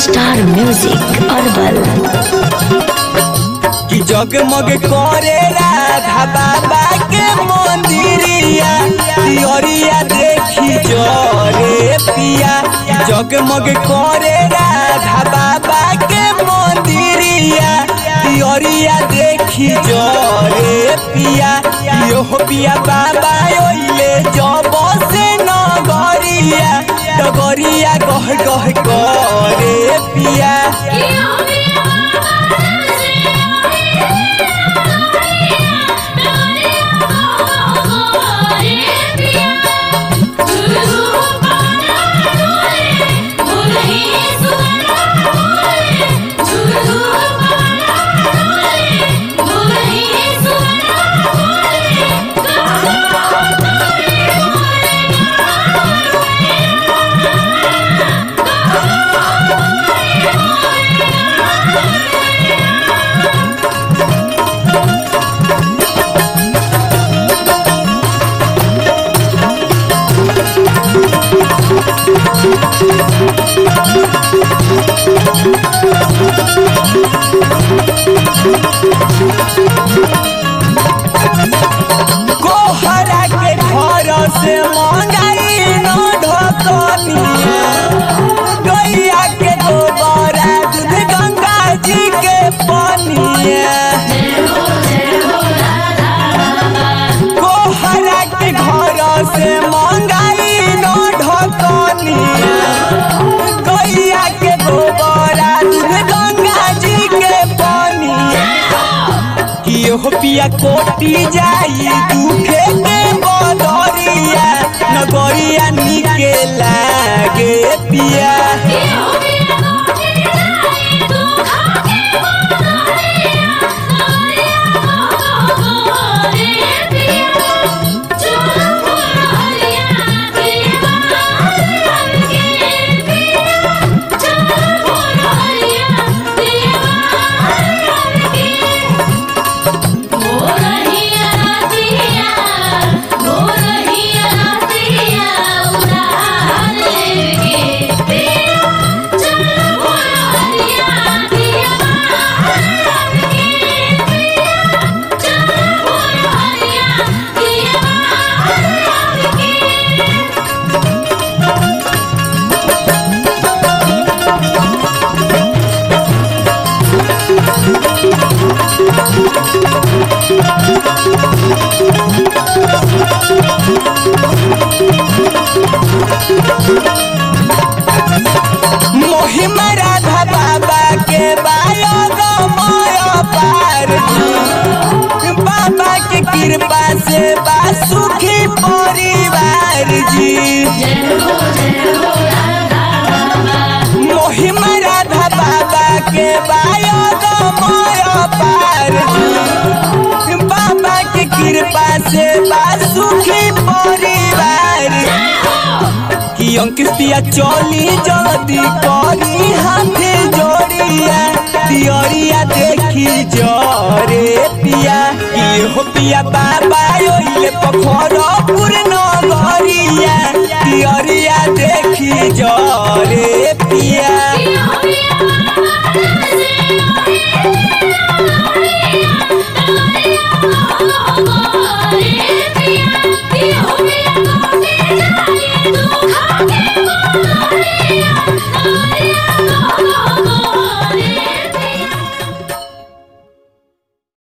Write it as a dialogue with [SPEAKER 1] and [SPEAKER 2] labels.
[SPEAKER 1] star music herbal
[SPEAKER 2] कि जगमग करे राधा बाबा के मंदिरिया तियरिया देखी जरे पिया जगमग करे राधा बाबा के मंदिरिया तियरिया देखी जरे पिया यो पिया बाबा ओइले जब से नगरिया डगरिया गह गह करे पिया कोहरा के घर से मंगाई न ढकनिया गैया के गोबरा दूध गंगा जी के पनिया कोहरा के घर से मंगाई न ढकनिया गैया के गोबरा दूध गंगा जी के पनिया कियो पिया कोटी जाई दुखे के बदरिया नगरिया निके लागे पिया मोहिमा राधा बाबा के बायो गमय पार जी बाबा के कृपा से बा सुखी परिवार जी मोहिमा राधा बाबा के बायो गमय पार जी बाबा के कृपा से बा सुखी परिवार कि अंकित पिया चली जल्दी करी हाथे जोड़िया तियरिया देखी जरे पिया कि हो पिया बाबा ओइले पखर